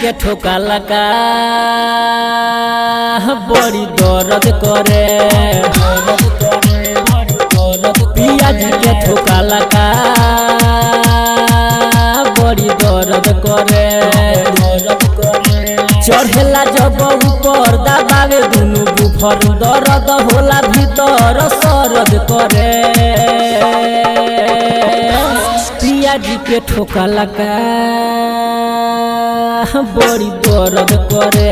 के ठोका लगा बड़ी दर्द करे पिया जी के ठोका लगा बड़ी दर्द करे चढ़ेला जब ऊपर दबावे दुनु बुफर दर्द होला भीतर सरद करे पिया जी के ठोका लगा बड़ी दर्द करे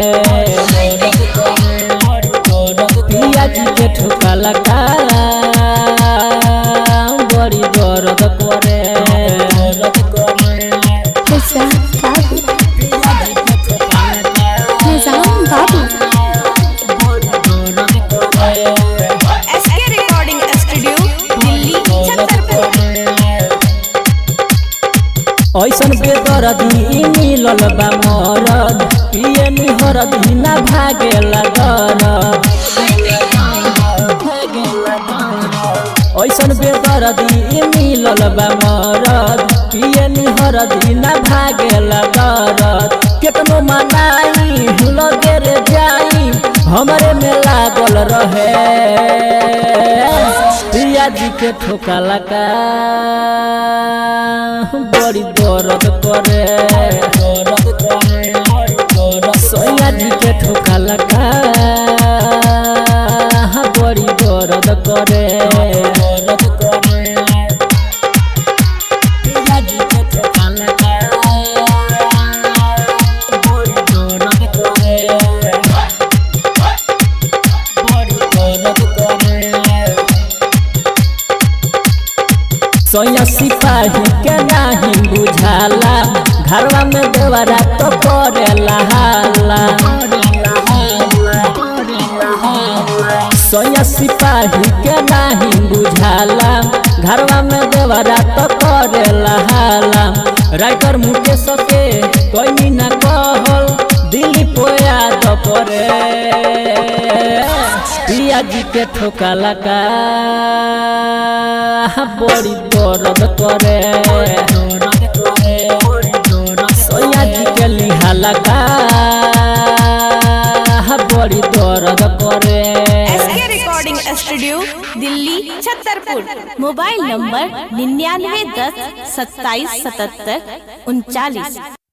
पिया जी के ठोका लगा बड़ी दर्द करे Hussain Babu Nizam Babu SK recording studio Delhi Chhatarpur ऐसन बेदरदी मिलल बा मरद पिए निहरद हिना भागेला दरद ऐसन बेदरदी मिलल बा मरद पिए निहरद हिना भागेला दरद केतनो मनाई हुल गेर जाई हमरे में लागल रहे पिया जी के ठोका लगा बड़ी दर्द करे सोया जी के ठोका लगा बड़ी दर्द करे पिया जी के ठोका लगा बड़ी दर्द करे बड़ी दर्द करे सोया सिपाही के नाही बुझाला घरवा में देवरा तो करेला हाला सोया सिपाही के नाही बुझाला घरवा में देवरा तो करेला हाला राइटर मुकेश के कोई ना कहल दिल्ली पोया तो करे पिया जी के ठोका लगा बड़ी दर्द करे सोया जी के लिहा लगा बड़ी दर्द करे SK recording studio Delhi Chhatarpur mobile number निन्यानवे दस सत्ताईस सतहत्तर उनचालीस